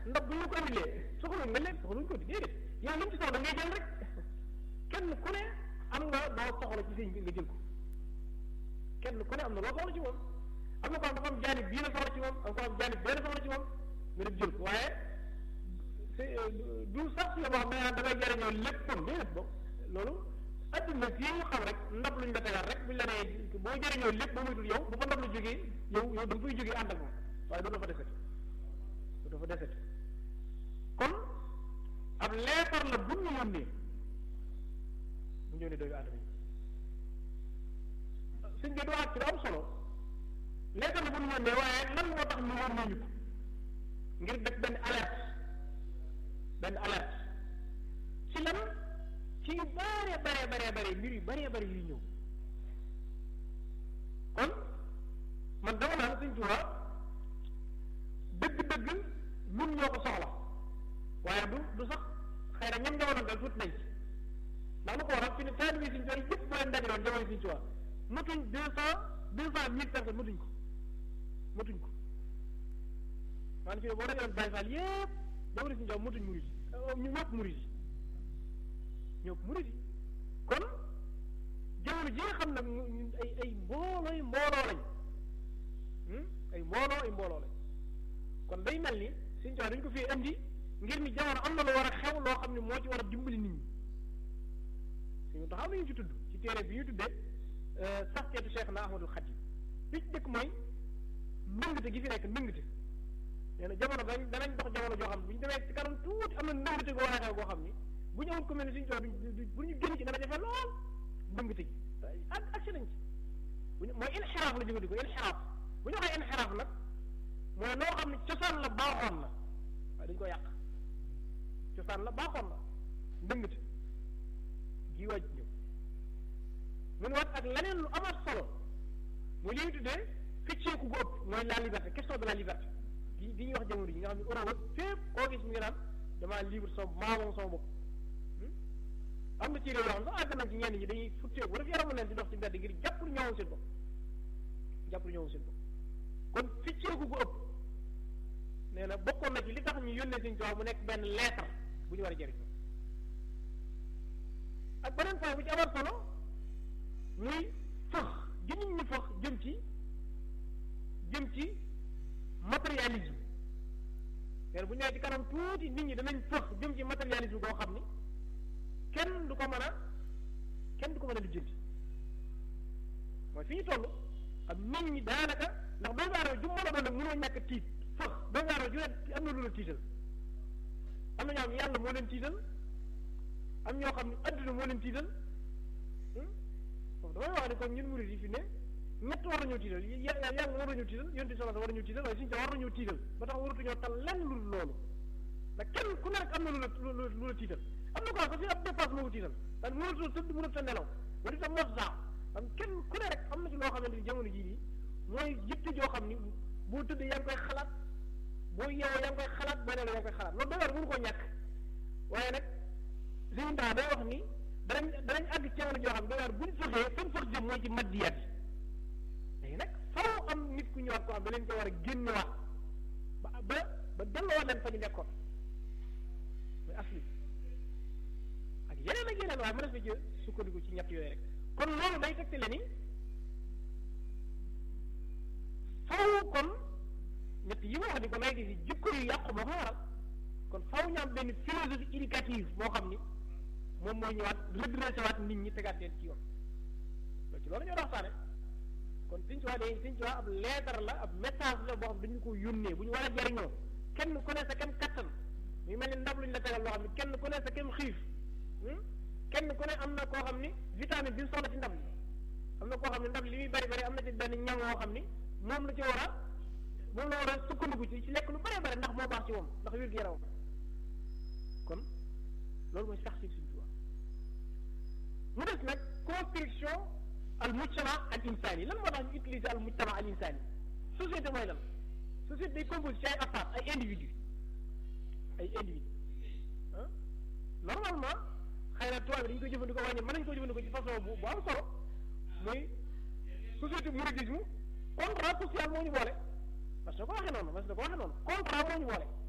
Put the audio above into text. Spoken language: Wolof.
ndab bu ñu ko indilee soxla nga lekk soxla ñu ko di déedéet yow li mu ci soxla ngay jël rek kenn ku ne am nga loo soxla ci sëñ bi nga jël ko kenn ku ne am na loo soxla ci moom am na ko am dafa am jaanib bii la soxla ci moom am ko am jaanib bee la soxla ci moom nga dem jël ko waaye du sax si la boo xam ne da ngay jëriñoo léppam déedéet bo loolu adduna si ñu xam rek ndab luñ la tegal rek buñ la nee boo jëriñoo lépp boo muytul yow bu fa ndab lu jógee yow yow da nga fay jógee ànd ak moom waaye doo fa deseti doo fa deseti kon ab leetar la bu ñu yónnee mu ñëw ne dooyu aadama yi suñ bi du wax ci lu am solo leetar la bu ñu yónnee waaye lan moo tax ñu yónnee ñu ko ngir def benn alerte benn alerte ci lan ci yu bare bare bare bare mbir yu bare bare yuy ñëw kon man dama naan Sëñ Tuubaa dëgg-dëgg ñun ñoo ko soxla waaye du du sax xëy na ñoom jamono dal tuuti nañ ci ndax lu ko waral fi ne taalibe Sëñ Tuubaa yëpp boo leen dajaloon jamono Sëñ Tuubaa matuñ deux cent deux cent mille personnes matuñ ko matuñ ko maanaam fi ne boo dajaloon Baay Faal yëpp jamono Sëñ Tuubaa matuñ murid yi ñu ñëpp murid yi ñëpp murid yi kon jamono ji nga xam nag ay ay mboolooy mbooloo lañ ay mbooloo ay mbooloo lañ kon day mel ni Sëñ Tuubaa dañ ko fii indi ngir ni jamono am na lu war a xew loo xam ne moo ci war a dimbali nit ñi suñu taxaw nañu ci tudd ci téere bi ñu tuddee saxteetu Cheikh na Ahmadul Xadim li ci dëkk mooy ndëngte gi fi nekk ndëngte nee na jamono dañ danañ dox jamono joo xam ne bu ñu demee ci kanam tuuti am na ndëngte goo war a xew goo xam ni bu ñu amul ku mel ni Sëñ Tuubaa du bu ñu génn ci dana jafe lool ndëngte gi ak ak si nañ ci bu ñu mooy inxiraaf la jëfandikoo inxiraaf bu ñu waxee inxiraaf nag mooy loo xam ne cosaan la baaxoon na waaye dañu ko yàq cosaan la baaxoon na ndëngte gi waaj ñëw mun wat ak leneen lu amaat solo mooy li ñu tuddee fecceeku gu ëpp mooy la liberté question de la liberté gi gi ñuy wax jamono yi nga xam ne Europe fépp koo gis mu ngi naan damaa libre sama maa moom sama bopp am na ci réew yoo xam sax àgg nañ ci ñenn ñi dañuy futteeku wala fi yaramu leen di dox ci mbedd ngir jàpp lu ñëwoon seen bopp jàpp lu ñëwoon seen bopp kon ficceeku gu ëpp nee na bokkoon na ci li tax ñu yónnee Sëñ Tuubaa mu nekk benn lettre bu ñu war a jëriñoo ak beneen point bu ci amal solo muy fëx gi nit ñi fëx jëm ci jëm ci matérialisme nee bu ñëwee ci kanam tuuti nit ñi danañ fëx jëm ci matérialisme boo xam ni kenn du ko mën a kenn du ko mën a lijjanti mooy fi ñu toll ak nit ñi daanaka ndax doomu aadama ju mën a doon nag mënoo ñàkk tiit fëx doomu aadama ju ne am na lu la tiital am na ñoo xam ne yàlla moo leen tiital am ñoo xam ne adduna moo leen tiital foofu damay wax ne kon ñun murid yi fi ne ñett war nañoo tiital yàlla war nañoo tiital yonti solo war nañoo tiital waaye suñu war nañoo tiital ba tax waratuñoo tal lenn lu loolu ndax kenn ku ne rek am na lu la lu la tiital am na ko sax fi ab dépense moo ko tiital daal mënatoo tëdd mënatoo nelaw wala itam mos saa am kenn ku ne rek am na ci loo xamante ni jamono jii nii mooy yitte joo xam ni boo tëddee yaa ngi koy xalaat boo yeewoo yaa ngi koy xalaat boo nelaw yaa ngi koy xalaat loolu doy mënu koo ñàkk waaye nag suñu taa day wax ni danañ danañ àgg ci jamono joo xam ne dañu bu ñu fexee fan fax jëm mooy ci maddiyaat yi léegi nag faaw am nit ku ñëwaat koo xam da leen ko war a génnewaat ba ba ba delloowaat leen fa ñu nekkoon muy asli ak yeneen ak yeneen waaye mën na fi jë sukkandiku ci ñett yooyu rek kon loolu day tegtale ni faaw kon ñett yi ma wax ni ko lay di jikko yu yàqu moo ko waral kon faaw ñu am benn philosophie éducative boo xam ni moom mooy ñëwaat redressé waat nit ñi tegaat leen ci yoon loolu ci loolu ñoo waxtaane kon Sëñ Tuubaa day Sëñ Tuubaa ab leetar la ab message la boo xam dañu ko yónnee bu ñu war a jariñoo kenn ku ne sa kem kattan muy mel ni ndab lu ñu la tegal loo xam ne kenn ku ne sa kem xiif kenn ku ne am na koo xam ni vitamine bi soxla ci ndab li am na koo xam ne ndab li muy bari bari am na ci benn ñam woo xam ni moom la ci war a moom la war a sukkandiku ci ci lekk lu bari bari ndax moo baax ci moom ndax wér gu yaram kon loolu mooy sax si Sëñ Tuubaa mu des nag construction al mujtama al insani lan moo tax ñu utiliser al mujtama al insani société mooy lan société day composé ci ay affaire ay individu ay individu ah normalement xëy na tubaab bi dañu koy jëfandikoo waaye mën nañu ko jëfandikoo ci façon bu bu am solo muy société mouridisme contrat social moo ñu boole parce que ko waxee noonu parce que ko waxee noonu contrat moo ñu boole